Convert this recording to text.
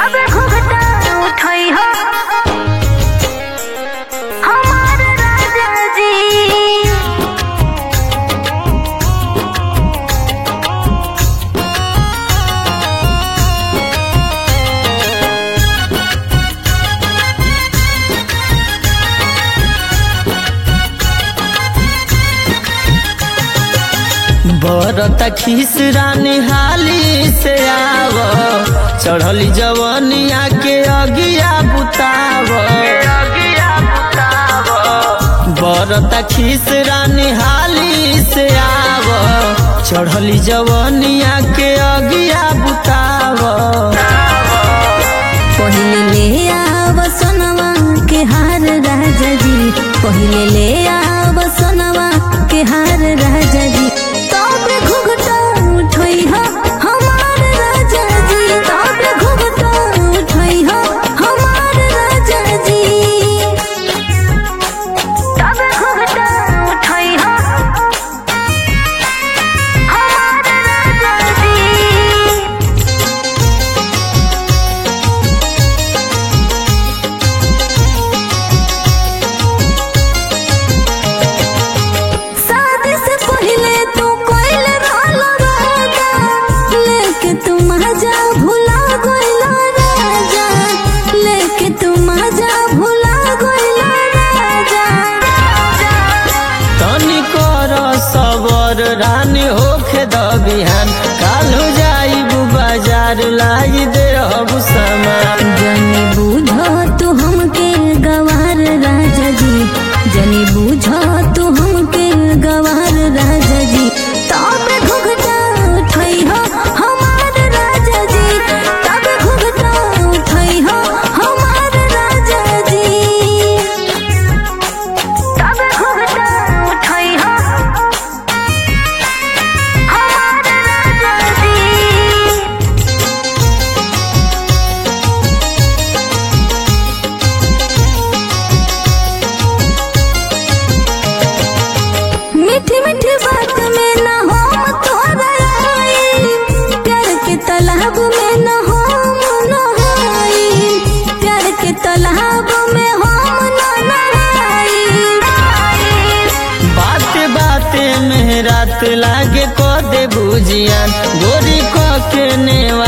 तबे घुघटा उठई हो हमार राजा जी बरता खीस रानी हाली से आव चढ़ली जवनिया के अगिया बुताव बरता खीस रानी हाली से आव चढ़ली जवनिया के अगिया बुताव पहिले ले आव सोनवा के हार राजा जी पहिले ले आव सोनवा के हार राजा जी तबे घुघटा उठई हो हमार राजा जी तबे घुघटा उठई हो हमार राजा जी तबे घुघटा उठई हो हमार राजा जी शादी से पहले तू कोइल रहल राजा लेके तू मजा भुला गइल राजा लेके तू मजा भुला गइल राजा तनी कर सबर रानी होखे द बिहान कालू जाइबू बाजार लाई दे हबू सामान जनी बुझ तू हमके गवार राजा जी जनी बुझ तू हमके गवार राजा जी तबे घुघटा उठई हो हमार राजा जी तबे घुघटा उठई हो हमार राजा जी तबे घुघटा उठई हो हमार राजा जी मीठी मीठी बात में न हो तोरा आई प्यार के तालाब में न हो नहाई प्यार के तालाब में हम न नहाई बात बाते में रात लागे को दे बुझियान गोरी को के ने